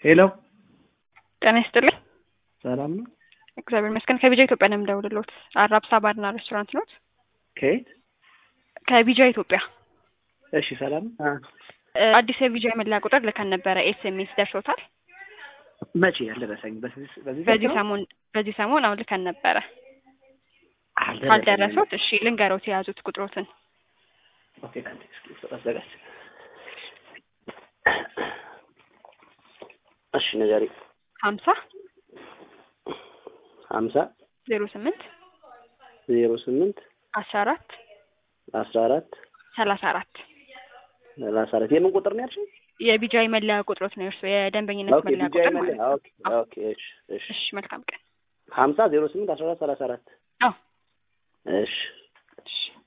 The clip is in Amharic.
ሄሎ ጤና ይስጥልኝ። ሰላም ነው? እግዚአብሔር ይመስገን። ከቢጃ ኢትዮጵያ ነው የምደውልልዎት። አራብሳ ባርና ሬስቶራንት ኖት? ከየት? ከቢጃ ኢትዮጵያ። እሺ ሰላም ነው? አ እ አዲስ የቢጃ መለያ ቁጥር ልከን ነበረ። ኤስኤምኤስ ደርሶታል? መቼ ያልደረሰኝ? በዚህ በዚህ በዚህ ሰዓት ነው? ሰሞን በዚህ ሰሞን አሁን ልከን ነበረ። አልደረሰኝም። ካልደረሱት እሺ ልንገሮት የያዙት ቁጥሮትን ኦኬ አንዴ እስኪ አዘጋጅ። እሺ ንገሪ። ሀምሳ ሀምሳ ዜሮ ስምንት ዜሮ ስምንት አስራ አራት አስራ አራት ሰላሳ አራት ሰላሳ አራት የምን ቁጥር ነው ያልሽኝ? የቢጃይ መለያ ቁጥሮት ነው የእርሱ የደንበኝነት ኦኬ መለያ ቢጃይ ቁጥር ማለት መለያ ነው። ኦኬ ኦኬ እሺ እሺ እሺ መልካም ቀን። ሀምሳ ዜሮ ስምንት አስራ አራት ሰላሳ አራት አዎ እሺ እሺ